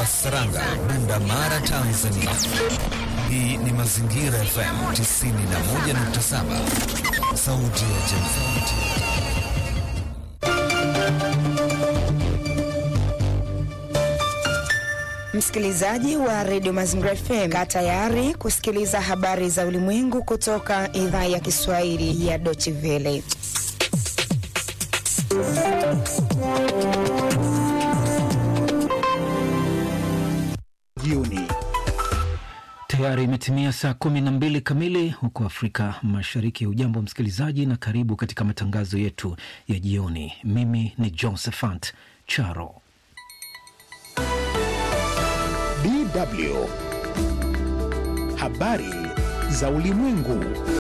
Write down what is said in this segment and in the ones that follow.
Saranga, Bunda Mara, Tanzania. Hii ni Mazingira FM 91.7, sauti ya jamii. Msikilizaji wa redio Mazingira FM, kaa tayari kusikiliza habari za ulimwengu kutoka idhaa ya Kiswahili ya Deutsche Welle. Jioni tayari imetimia saa kumi na mbili kamili huko Afrika Mashariki. Ujambo msikilizaji, na karibu katika matangazo yetu ya jioni. Mimi ni Josephat Charo. DW habari za ulimwengu,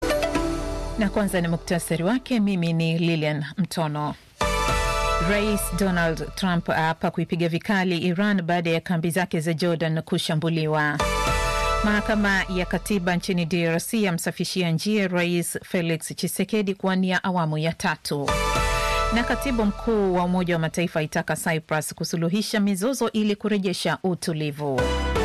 na kwanza ni muktasari wake. Mimi ni Lilian Mtono. Rais Donald Trump aapa kuipiga vikali Iran baada ya kambi zake za Jordan kushambuliwa. Mahakama ya katiba nchini DRC yamsafishia njia Rais Felix Tshisekedi kuwania awamu ya tatu. Na katibu mkuu wa Umoja wa Mataifa aitaka Cyprus kusuluhisha mizozo ili kurejesha utulivu.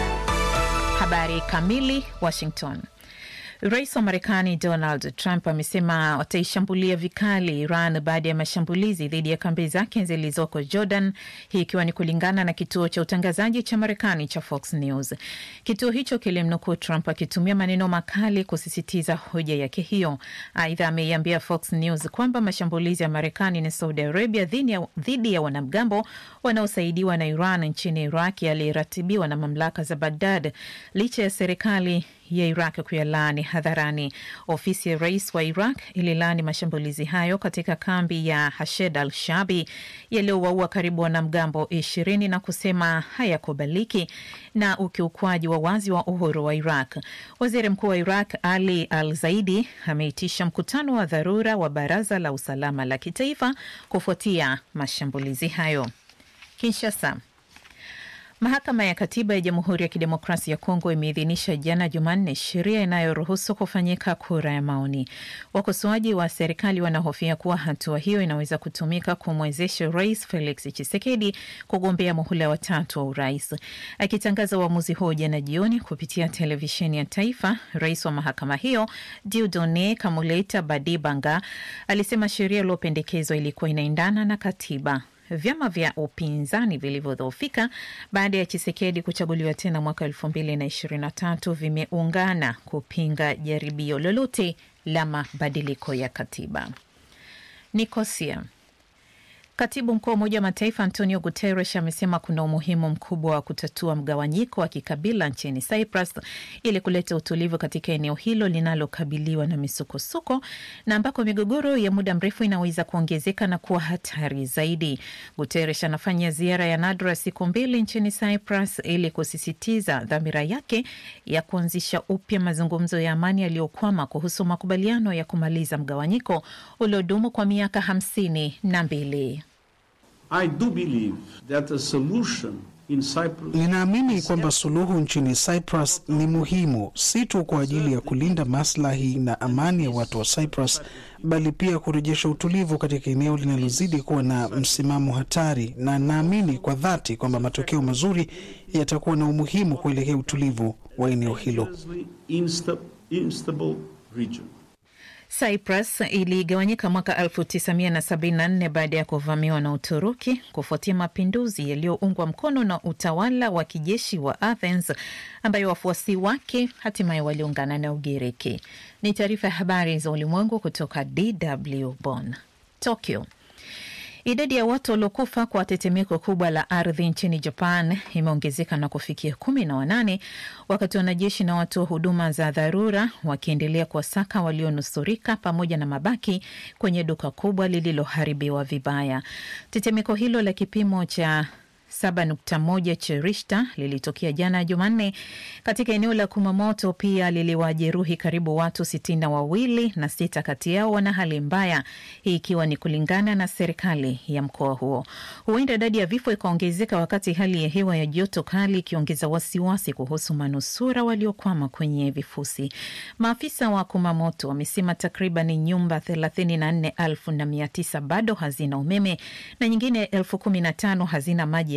Habari kamili. Washington. Rais wa Marekani Donald Trump amesema wataishambulia vikali Iran baada ya mashambulizi dhidi ya kambi zake zilizoko Jordan, hii ikiwa ni kulingana na kituo cha utangazaji cha Marekani cha Fox News. Kituo hicho kilimnukuu Trump akitumia maneno makali kusisitiza hoja yake hiyo. Aidha, ameiambia Fox News kwamba mashambulizi ya Marekani na Saudi Arabia dhidi ya wanamgambo wanaosaidiwa na Iran nchini Iraq yaliratibiwa na mamlaka za Baghdad licha ya serikali ya Iraq kuyalaani hadharani. Ofisi ya rais wa Iraq ililaani mashambulizi hayo katika kambi ya Hashed al Shabi yaliyowaua karibu wanamgambo ishirini na kusema hayakubaliki na ukiukwaji wa wazi wa uhuru wa Iraq. Waziri mkuu wa Iraq Ali al Zaidi ameitisha mkutano wa dharura wa baraza la usalama la kitaifa kufuatia mashambulizi hayo. Kinshasa. Mahakama ya Katiba ya Jamhuri ya Kidemokrasia ya Kongo imeidhinisha jana Jumanne sheria inayoruhusu kufanyika kura ya maoni. Wakosoaji wa serikali wanahofia kuwa hatua hiyo inaweza kutumika kumwezesha Rais Felix Tshisekedi kugombea muhula wa tatu wa urais. Akitangaza uamuzi huo jana jioni kupitia televisheni ya taifa, rais wa mahakama hiyo Dieudonne Kamuleta Badibanga alisema sheria iliyopendekezwa ilikuwa inaendana na katiba. Vyama vya upinzani vilivyodhoofika baada ya Chisekedi kuchaguliwa tena mwaka elfu mbili na ishirini na tatu vimeungana kupinga jaribio lolote la mabadiliko ya katiba. Nikosia. Katibu mkuu wa Umoja wa Mataifa Antonio Guterres amesema kuna umuhimu mkubwa wa kutatua mgawanyiko wa kikabila nchini Cyprus ili kuleta utulivu katika eneo hilo linalokabiliwa na misukosuko na ambako migogoro ya muda mrefu inaweza kuongezeka na kuwa hatari zaidi. Guterres anafanya ziara ya nadra siku mbili nchini Cyprus ili kusisitiza dhamira yake ya kuanzisha upya mazungumzo ya amani yaliyokwama kuhusu makubaliano ya kumaliza mgawanyiko uliodumu kwa miaka hamsini na mbili. I do believe that a solution in Cyprus... Ninaamini kwamba suluhu nchini Cyprus ni muhimu si tu kwa ajili ya kulinda maslahi na amani ya watu wa Cyprus bali pia kurejesha utulivu katika eneo linalozidi kuwa na msimamo hatari, na naamini kwa dhati kwamba matokeo mazuri yatakuwa na umuhimu kuelekea utulivu wa eneo hilo. Cyprus iligawanyika mwaka 1974 baada ya kuvamiwa na Uturuki kufuatia mapinduzi yaliyoungwa mkono na utawala wa kijeshi wa Athens ambayo wafuasi wake hatimaye waliungana na Ugiriki. Ni taarifa ya habari za ulimwengu kutoka DW Bonn. Tokyo. Idadi ya watu waliokufa kwa tetemeko kubwa la ardhi nchini Japan imeongezeka na kufikia kumi na wanane wakati wanajeshi na watu wa huduma za dharura wakiendelea kuwasaka walionusurika pamoja na mabaki kwenye duka kubwa lililoharibiwa vibaya. Tetemeko hilo la kipimo cha 7.1 cha Richter lilitokea jana Jumanne katika eneo la Kumamoto. Pia liliwajeruhi karibu watu sitini na wawili na sita kati yao wana hali mbaya, hii ikiwa ni kulingana na serikali ya mkoa huo. Huenda idadi ya vifo ikaongezeka wakati hali ya hewa ya joto kali ikiongeza wasiwasi kuhusu manusura waliokwama kwenye vifusi. Maafisa wa Kumamoto wamesema takriban nyumba thelathini na nne elfu na mia tisa bado hazina umeme na nyingine elfu kumi na tano hazina maji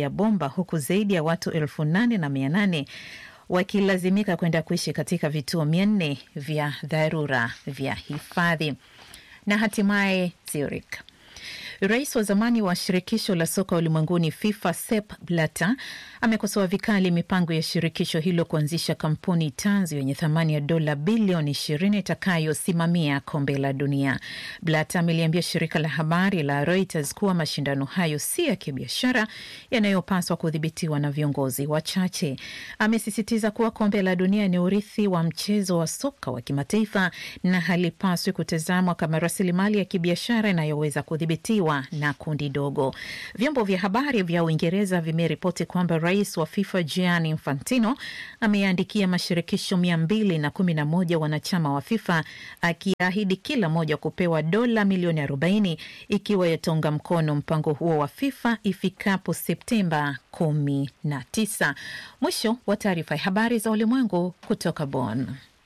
ya bomba huku zaidi ya watu elfu nane na mia nane wakilazimika kwenda kuishi katika vituo mia nne vya dharura vya hifadhi. Na hatimaye Zurich. Rais wa zamani wa shirikisho la soka ulimwenguni FIFA Sepp Blatter amekosoa vikali mipango ya shirikisho hilo kuanzisha kampuni tanzu yenye thamani ya dola bilioni ishirini itakayosimamia kombe la dunia. Blatter ameliambia shirika la habari la Reuters kuwa mashindano hayo si ya kibiashara yanayopaswa kudhibitiwa na viongozi wachache. Amesisitiza kuwa kombe la dunia ni urithi wa mchezo wa soka wa kimataifa na halipaswi kutazamwa kama rasilimali ya kibiashara inayoweza kudhibitiwa na kundi dogo. Vyombo vya habari vya Uingereza vimeripoti kwamba rais wa FIFA Gianni Infantino ameandikia mashirikisho mia mbili na kumi na moja wanachama wa FIFA akiahidi kila moja kupewa dola milioni arobaini ikiwa yataunga mkono mpango huo wa FIFA ifikapo Septemba kumi na tisa. Mwisho wa taarifa ya habari za ulimwengu kutoka Bonn.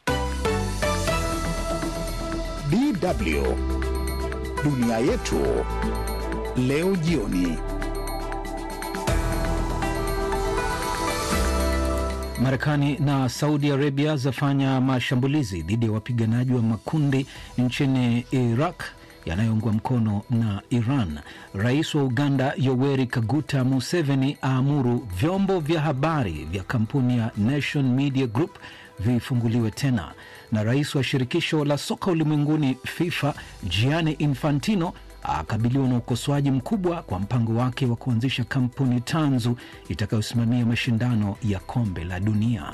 DW dunia yetu leo jioni. Marekani na Saudi Arabia zafanya mashambulizi dhidi ya wapiganaji wa makundi nchini Iraq yanayoungwa mkono na Iran. Rais wa Uganda Yoweri Kaguta Museveni aamuru vyombo vya habari vya kampuni ya Nation Media Group vifunguliwe tena, na rais wa shirikisho la soka ulimwenguni FIFA Gianni Infantino akabiliwa na ukosoaji mkubwa kwa mpango wake wa kuanzisha kampuni tanzu itakayosimamia mashindano ya kombe la dunia.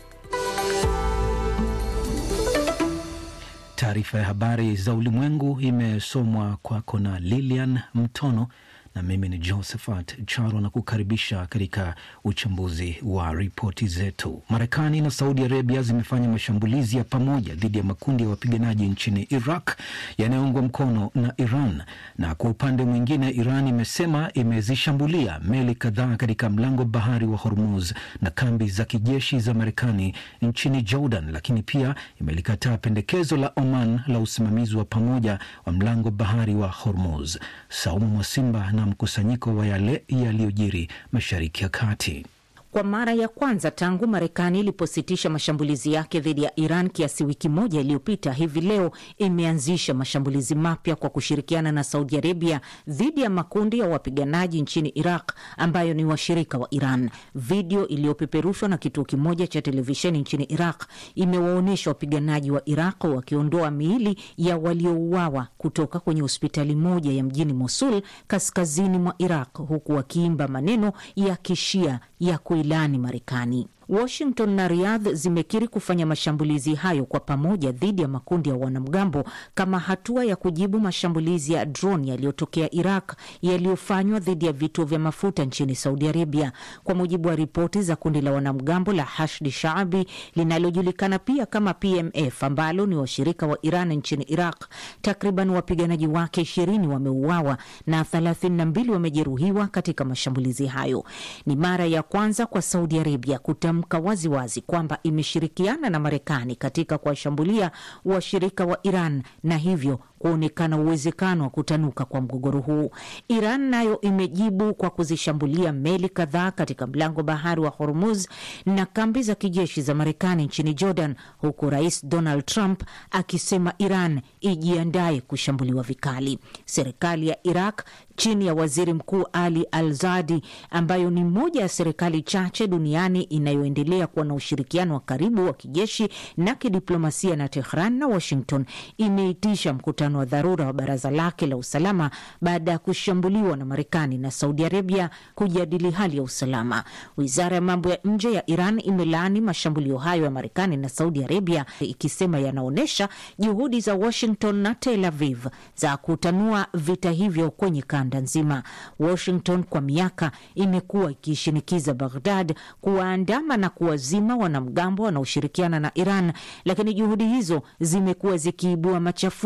Taarifa ya habari za ulimwengu imesomwa kwako na Lilian Mtono na mimi ni Josephat Charo na kukaribisha katika uchambuzi wa ripoti zetu. Marekani na Saudi Arabia zimefanya mashambulizi ya pamoja dhidi ya makundi ya wapiganaji nchini Iraq yanayoungwa mkono na Iran, na kwa upande mwingine, Iran imesema imezishambulia meli kadhaa katika mlango bahari wa Hormuz na kambi za kijeshi za Marekani nchini Jordan, lakini pia imelikataa pendekezo la Oman la usimamizi wa pamoja wa mlango bahari wa Hormuz. Saumu Mwasimba na mkusanyiko wa yale yaliyojiri Mashariki ya Kati. Kwa mara ya kwanza tangu Marekani ilipositisha mashambulizi yake dhidi ya Iran kiasi wiki moja iliyopita, hivi leo imeanzisha mashambulizi mapya kwa kushirikiana na Saudi Arabia dhidi ya makundi ya wapiganaji nchini Iraq ambayo ni washirika wa Iran. Video iliyopeperushwa na kituo kimoja cha televisheni nchini Iraq imewaonyesha wapiganaji wa Iraq wakiondoa miili ya waliouawa kutoka kwenye hospitali moja ya mjini Mosul, kaskazini mwa Iraq, huku wakiimba maneno ya kishia ya kuilani Marekani. Washington na Riyadh zimekiri kufanya mashambulizi hayo kwa pamoja dhidi ya makundi ya wanamgambo kama hatua ya kujibu mashambulizi ya drone yaliyotokea Iraq yaliyofanywa dhidi ya vituo vya mafuta nchini Saudi Arabia. Kwa mujibu wa ripoti za kundi la wanamgambo la Hashdi Shaabi linalojulikana pia kama PMF ambalo ni washirika wa Iran nchini Iraq, takriban wapiganaji wake ishirini wameuawa na thelathini na mbili wamejeruhiwa katika mashambulizi hayo. Ni mara ya kwanza kwa Saudi Arabia kutamka waziwazi kwamba imeshirikiana na Marekani katika kuwashambulia washirika wa Iran na hivyo kuonekana uwezekano wa kutanuka kwa mgogoro huu. Iran nayo imejibu kwa kuzishambulia meli kadhaa katika mlango bahari wa Hormuz na kambi za kijeshi za Marekani nchini Jordan, huku Rais Donald Trump akisema Iran ijiandaye kushambuliwa vikali. Serikali ya Iraq chini ya waziri mkuu Ali Al Zadi, ambayo ni moja ya serikali chache duniani inayoendelea kuwa na ushirikiano wa karibu wa kijeshi na kidiplomasia na Tehran na Washington, imeitisha mkutano wa dharura wa baraza lake la usalama baada ya kushambuliwa na Marekani na Saudi Arabia kujadili hali ya usalama. Wizara ya mambo ya nje ya Iran imelaani mashambulio hayo ya Marekani na Saudi Arabia, ikisema yanaonyesha juhudi za Washington na Tel Aviv za kutanua vita hivyo kwenye kanda nzima. Washington kwa miaka imekuwa ikishinikiza Baghdad kuwaandama na kuwazima wanamgambo wanaoshirikiana na Iran, lakini juhudi hizo zimekuwa zikiibua machafuko ndani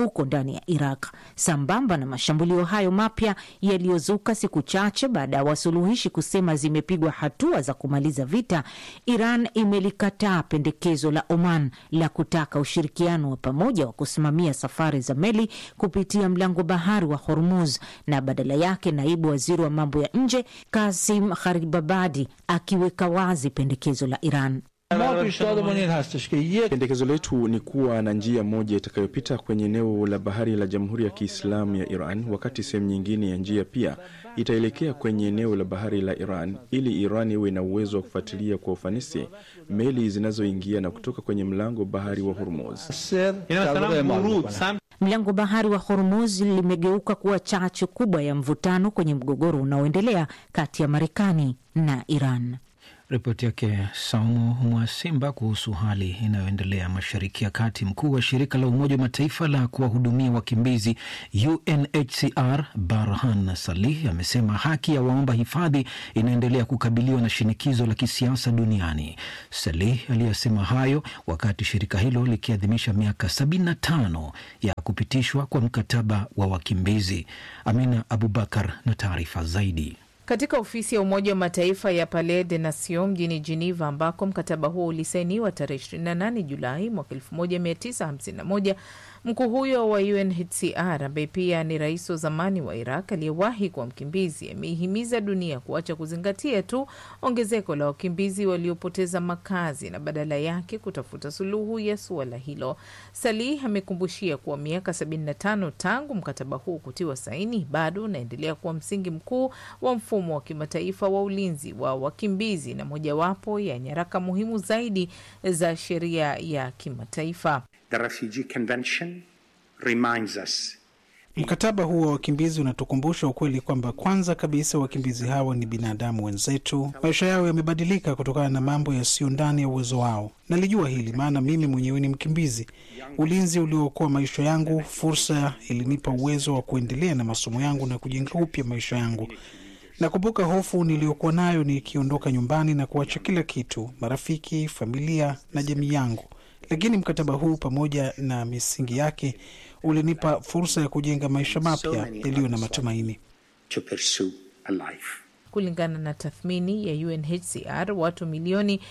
ndani ya Iraq. Sambamba na mashambulio hayo mapya yaliyozuka siku chache baada ya wasuluhishi kusema zimepigwa hatua za kumaliza vita, Iran imelikataa pendekezo la Oman la kutaka ushirikiano wa pamoja wa kusimamia safari za meli kupitia mlango bahari wa Hormuz, na badala yake naibu waziri wa mambo ya nje Kasim Gharibabadi akiweka wazi pendekezo la Iran. Pendekezo letu ni kuwa na njia moja itakayopita kwenye eneo la bahari la Jamhuri ya Kiislamu ya Iran, wakati sehemu nyingine ya njia pia itaelekea kwenye eneo la bahari la Iran, ili Iran iwe na uwezo wa kufuatilia kwa ufanisi meli zinazoingia na kutoka kwenye mlango bahari wa Hormuz. Mlango bahari wa Hormuz limegeuka kuwa chachu kubwa ya mvutano kwenye mgogoro unaoendelea kati ya Marekani na Iran. Ripoti yake Saumu Mwasimba kuhusu hali inayoendelea mashariki ya kati. Mkuu wa shirika la Umoja wa Mataifa la kuwahudumia wakimbizi UNHCR Barhan Salih amesema haki ya waomba hifadhi inaendelea kukabiliwa na shinikizo la kisiasa duniani. Salih aliyesema hayo wakati shirika hilo likiadhimisha miaka 75 ya kupitishwa kwa mkataba wa wakimbizi. Amina Abubakar na taarifa zaidi. Katika ofisi ya Umoja wa Mataifa ya Palais des Nations mjini Geneva, ambako mkataba huo ulisainiwa tarehe 28 Julai mwaka 1951, mkuu huyo wa UNHCR ambaye pia ni rais wa zamani wa Iraq aliyewahi kuwa mkimbizi ameihimiza dunia kuacha kuzingatia tu ongezeko la wakimbizi waliopoteza makazi na badala yake kutafuta suluhu ya suala hilo. Salih amekumbushia kuwa miaka 75 tangu mkataba huu kutiwa saini bado unaendelea kuwa msingi mkuu wa mfumo wa kimataifa wa ulinzi wa wakimbizi na mojawapo ya nyaraka muhimu zaidi za sheria ya kimataifa. The Refugee Convention reminds us Mkataba huo wa wakimbizi unatukumbusha ukweli kwamba kwanza kabisa wakimbizi hawa ni binadamu wenzetu. Maisha yao yamebadilika kutokana na mambo yasiyo ndani ya uwezo wao. Nalijua hili maana mimi mwenyewe ni mkimbizi. Ulinzi uliookoa maisha yangu, fursa ilinipa uwezo wa kuendelea na masomo yangu na kujenga upya maisha yangu. Nakumbuka hofu niliyokuwa nayo nikiondoka nyumbani na kuacha kila kitu, marafiki, familia na jamii yangu, lakini mkataba huu pamoja na misingi yake ulinipa fursa ya kujenga maisha mapya yaliyo na matumaini. to pursue a life. Kulingana na tathmini ya UNHCR, watu milioni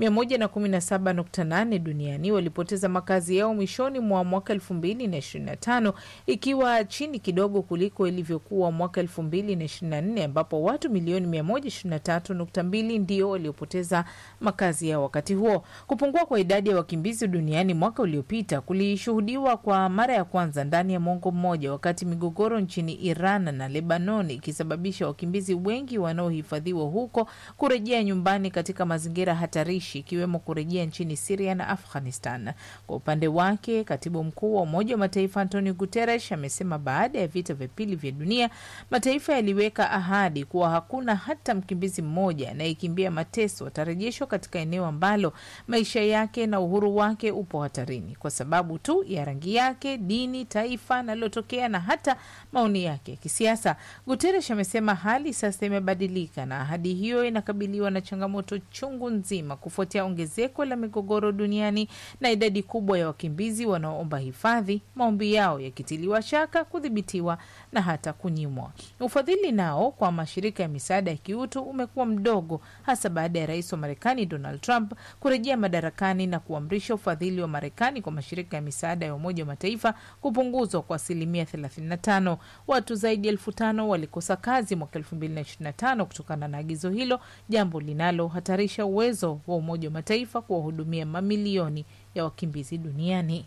117.8 duniani walipoteza makazi yao mwishoni mwa mwaka 2025 ikiwa chini kidogo kuliko ilivyokuwa mwaka 2024 ambapo watu milioni 123.2 ndio waliopoteza makazi yao wakati huo. Kupungua kwa idadi ya wakimbizi duniani mwaka uliopita kulishuhudiwa kwa mara ya kwanza ndani ya mwongo mmoja, wakati migogoro nchini Iran na Lebanon ikisababisha wakimbizi wengi wanaohifadhiwa huko kurejea nyumbani katika mazingira hatarishi ikiwemo kurejea nchini Siria na Afghanistan. Kwa upande wake, katibu mkuu wa Umoja wa Mataifa Antonio Guterres amesema baada ya vita vya pili vya dunia, mataifa yaliweka ahadi kuwa hakuna hata mkimbizi mmoja anayekimbia mateso atarejeshwa katika eneo ambalo maisha yake na uhuru wake upo hatarini kwa sababu tu ya rangi yake, dini, taifa analotokea na hata maoni yake ya kisiasa. Guterres amesema hali sasa imebadilika na ahadi hiyo inakabiliwa na changamoto chungu nzima kufuatia ongezeko la migogoro duniani na idadi kubwa ya wakimbizi wanaoomba hifadhi, maombi yao yakitiliwa shaka, kudhibitiwa na hata kunyimwa. Ufadhili nao kwa mashirika ya misaada ya kiutu umekuwa mdogo, hasa baada ya rais wa Marekani Donald Trump kurejea madarakani na kuamrisha ufadhili wa Marekani kwa mashirika ya misaada ya Umoja wa Mataifa kupunguzwa kwa asilimia 35. Watu zaidi ya elfu tano walikosa kazi mwaka 2025 kutokana na agizo hilo, jambo linalohatarisha uwezo wa Umoja wa Mataifa kuwahudumia mamilioni ya wakimbizi duniani.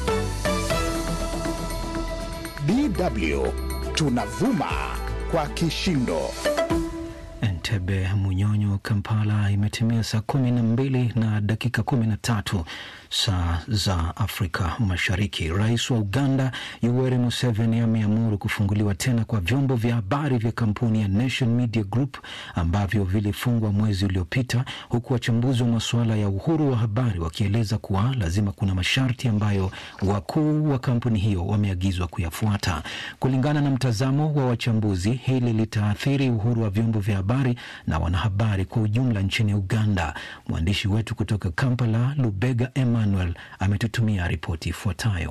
DW tunavuma kwa kishindo. Entebbe, Munyonyo, Kampala imetimia saa kumi na mbili na dakika kumi na tatu saa za Afrika Mashariki. Rais wa Uganda Yoweri Museveni ameamuru kufunguliwa tena kwa vyombo vya habari vya kampuni ya Nation Media Group ambavyo vilifungwa mwezi uliopita, huku wachambuzi wa masuala ya uhuru wa habari wakieleza kuwa lazima kuna masharti ambayo wakuu wa kampuni hiyo wameagizwa kuyafuata. Kulingana na mtazamo wa wachambuzi, hili litaathiri uhuru wa vyombo vya habari na wanahabari kwa ujumla nchini Uganda. Mwandishi wetu kutoka Kampala, Lubega Emmanuel, ametutumia ripoti ifuatayo.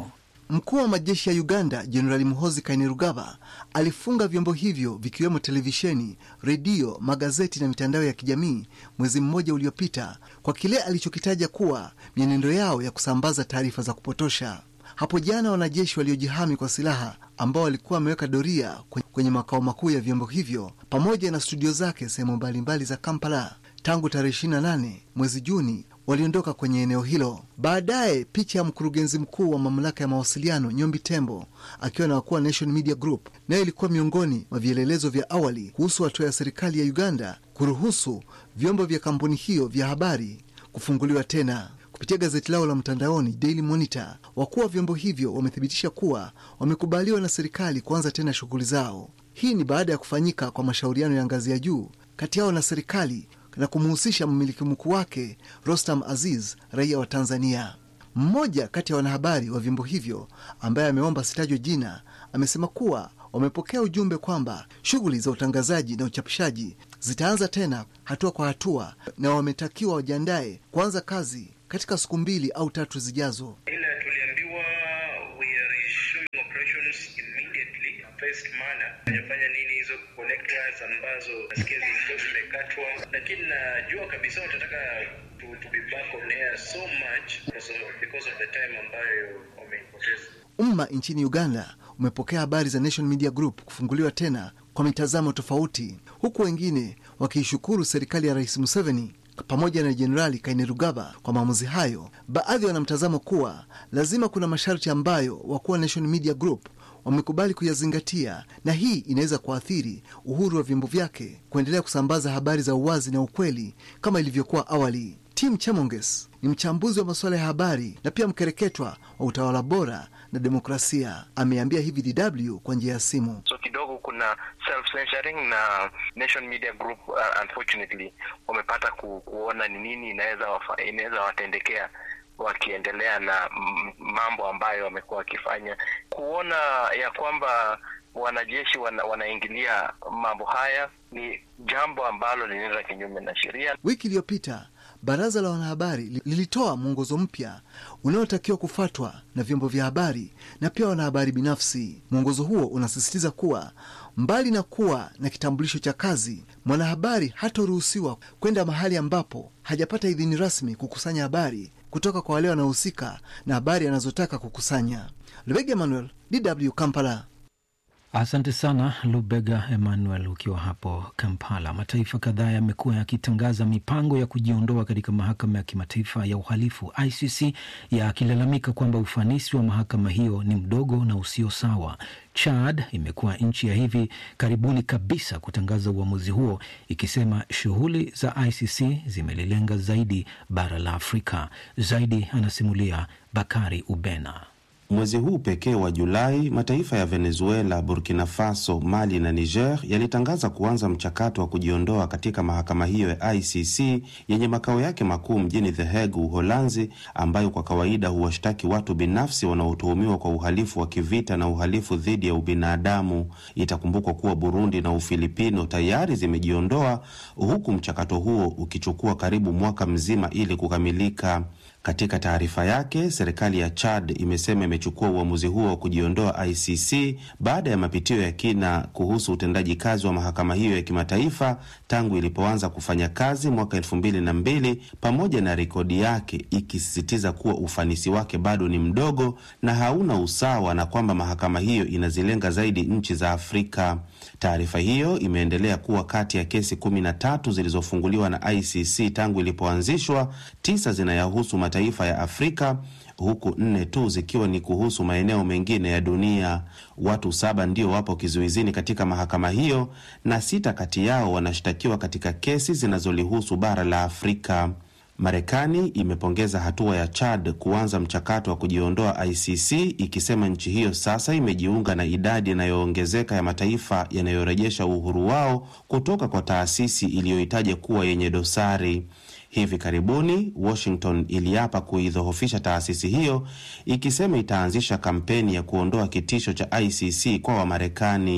Mkuu wa majeshi ya Uganda Jenerali Muhoozi Kainerugaba alifunga vyombo hivyo vikiwemo televisheni, redio, magazeti na mitandao ya kijamii mwezi mmoja uliopita kwa kile alichokitaja kuwa mienendo yao ya kusambaza taarifa za kupotosha. Hapo jana wanajeshi waliojihami kwa silaha ambao walikuwa wameweka doria kwenye makao makuu ya vyombo hivyo pamoja na studio zake sehemu mbalimbali za Kampala tangu tarehe 28 mwezi Juni waliondoka kwenye eneo hilo. Baadaye picha ya mkurugenzi mkuu wa mamlaka ya mawasiliano Nyombi Tembo akiwa na wakuu wa Nation Media Group nayo ilikuwa miongoni mwa vielelezo vya awali kuhusu hatua ya serikali ya Uganda kuruhusu vyombo vya kampuni hiyo vya habari kufunguliwa tena. Kupitia gazeti lao la mtandaoni Daily Monitor, wakuu wa vyombo hivyo wamethibitisha kuwa wamekubaliwa na serikali kuanza tena shughuli zao. Hii ni baada ya kufanyika kwa mashauriano ya ngazi ya juu kati yao na serikali na kumhusisha mmiliki mkuu wake Rostam Aziz, raia wa Tanzania. Mmoja kati ya wanahabari wa vyombo hivyo ambaye ameomba sitajwe jina amesema kuwa wamepokea ujumbe kwamba shughuli za utangazaji na uchapishaji zitaanza tena hatua kwa hatua, na wametakiwa wajiandae kuanza kazi katika siku mbili au tatu zijazo. Ila tuliambiwa we are resuming operations immediately phased manner. Fanya nini hizo connect wires ambazo nasikia zilikuwa zimekatwa, lakini najua kabisa watataka to, to be back on air so much because of, because of the time ambayo wameipoteza. Umma nchini Uganda umepokea habari za Nation Media Group kufunguliwa tena kwa mitazamo tofauti, huku wengine wakiishukuru serikali ya Rais Museveni pamoja na Jenerali Kainerugaba kwa maamuzi hayo. Baadhi wana mtazamo kuwa lazima kuna masharti ambayo wakuu wa Nation Media Group wamekubali kuyazingatia, na hii inaweza kuathiri uhuru wa vyombo vyake kuendelea kusambaza habari za uwazi na ukweli kama ilivyokuwa awali. Tim Chemonges ni mchambuzi wa masuala ya habari na pia mkereketwa wa utawala bora na demokrasia. Ameambia hivi DW kwa njia ya simu. So kidogo kuna self censoring na Nation Media Group uh, unfortunately wamepata ku, kuona ni nini inaweza inaweza watendekea wakiendelea na mambo ambayo wamekuwa wakifanya, kuona ya kwamba wanajeshi wana, wanaingilia mambo haya ni jambo ambalo linaenda kinyume na sheria. Wiki iliyopita baraza la wanahabari lilitoa mwongozo mpya unaotakiwa kufuatwa na vyombo vya habari na pia wanahabari binafsi. Mwongozo huo unasisitiza kuwa mbali na kuwa na kitambulisho cha kazi, mwanahabari hataruhusiwa kwenda mahali ambapo hajapata idhini rasmi kukusanya habari kutoka kwa wale wanaohusika na habari anazotaka kukusanya. Lubega Emmanuel, DW Kampala. Asante sana Lubega Emmanuel ukiwa hapo Kampala. Mataifa kadhaa yamekuwa yakitangaza mipango ya kujiondoa katika mahakama ya kimataifa ya uhalifu ICC, yakilalamika kwamba ufanisi wa mahakama hiyo ni mdogo na usio sawa. Chad imekuwa nchi ya hivi karibuni kabisa kutangaza uamuzi huo, ikisema shughuli za ICC zimelilenga zaidi bara la Afrika. Zaidi anasimulia Bakari Ubena. Mwezi huu pekee wa Julai, mataifa ya Venezuela, Burkina Faso, Mali na Niger yalitangaza kuanza mchakato wa kujiondoa katika mahakama hiyo ya ICC yenye makao yake makuu mjini The Hague, Uholanzi, ambayo kwa kawaida huwashtaki watu binafsi wanaotuhumiwa kwa uhalifu wa kivita na uhalifu dhidi ya ubinadamu. Itakumbukwa kuwa Burundi na Ufilipino tayari zimejiondoa, huku mchakato huo ukichukua karibu mwaka mzima ili kukamilika. Katika taarifa yake, serikali ya Chad imesema imechukua uamuzi huo wa kujiondoa ICC baada ya mapitio ya kina kuhusu utendaji kazi wa mahakama hiyo ya kimataifa tangu ilipoanza kufanya kazi mwaka elfu mbili na mbili, pamoja na rekodi yake ikisisitiza kuwa ufanisi wake bado ni mdogo na hauna usawa na kwamba mahakama hiyo inazilenga zaidi nchi za Afrika. Taarifa hiyo imeendelea kuwa kati ya kesi kumi na tatu zilizofunguliwa na ICC tangu ilipoanzishwa, tisa zinayahusu mataifa ya Afrika huku nne tu zikiwa ni kuhusu maeneo mengine ya dunia. Watu saba ndio wapo kizuizini katika mahakama hiyo na sita kati yao wanashtakiwa katika kesi zinazolihusu bara la Afrika. Marekani imepongeza hatua ya Chad kuanza mchakato wa kujiondoa ICC ikisema nchi hiyo sasa imejiunga na idadi inayoongezeka ya mataifa yanayorejesha uhuru wao kutoka kwa taasisi iliyohitaja kuwa yenye dosari. Hivi karibuni Washington iliapa kuidhoofisha taasisi hiyo ikisema itaanzisha kampeni ya kuondoa kitisho cha ICC kwa Wamarekani.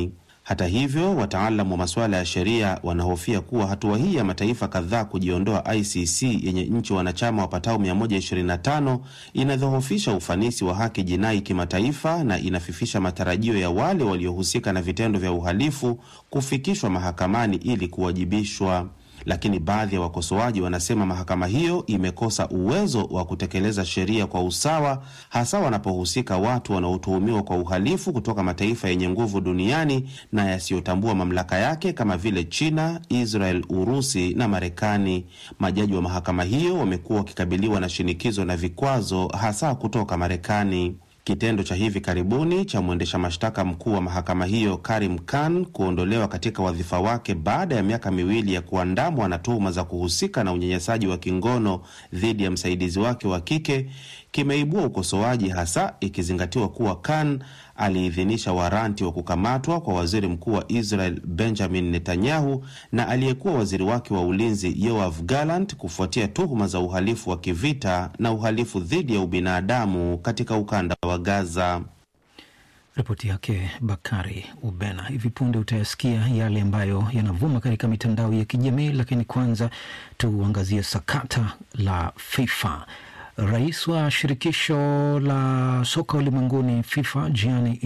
Hata hivyo, wataalamu wa masuala ya sheria wanahofia kuwa hatua hii ya mataifa kadhaa kujiondoa ICC yenye nchi wanachama wapatao 125 inadhoofisha ufanisi wa haki jinai kimataifa na inafifisha matarajio ya wale waliohusika na vitendo vya uhalifu kufikishwa mahakamani ili kuwajibishwa. Lakini baadhi ya wakosoaji wanasema mahakama hiyo imekosa uwezo wa kutekeleza sheria kwa usawa, hasa wanapohusika watu wanaotuhumiwa kwa uhalifu kutoka mataifa yenye nguvu duniani na yasiyotambua mamlaka yake kama vile China, Israel, Urusi na Marekani. Majaji wa mahakama hiyo wamekuwa wakikabiliwa na shinikizo na vikwazo, hasa kutoka Marekani. Kitendo cha hivi karibuni cha mwendesha mashtaka mkuu wa mahakama hiyo Karim Khan kuondolewa katika wadhifa wake baada ya miaka miwili ya kuandamwa na tuhuma za kuhusika na unyanyasaji wa kingono dhidi ya msaidizi wake wa kike kimeibua ukosoaji, hasa ikizingatiwa kuwa Khan aliidhinisha waranti wa kukamatwa kwa waziri mkuu wa Israel Benjamin Netanyahu na aliyekuwa waziri wake wa ulinzi Yoav Gallant kufuatia tuhuma za uhalifu wa kivita na uhalifu dhidi ya ubinadamu katika ukanda wa Gaza. Ripoti yake Bakari Ubena. Hivi punde utayasikia yale ambayo yanavuma katika mitandao ya kijamii, lakini kwanza tuangazie sakata la FIFA. Rais wa shirikisho la soka ulimwenguni FIFA Gianni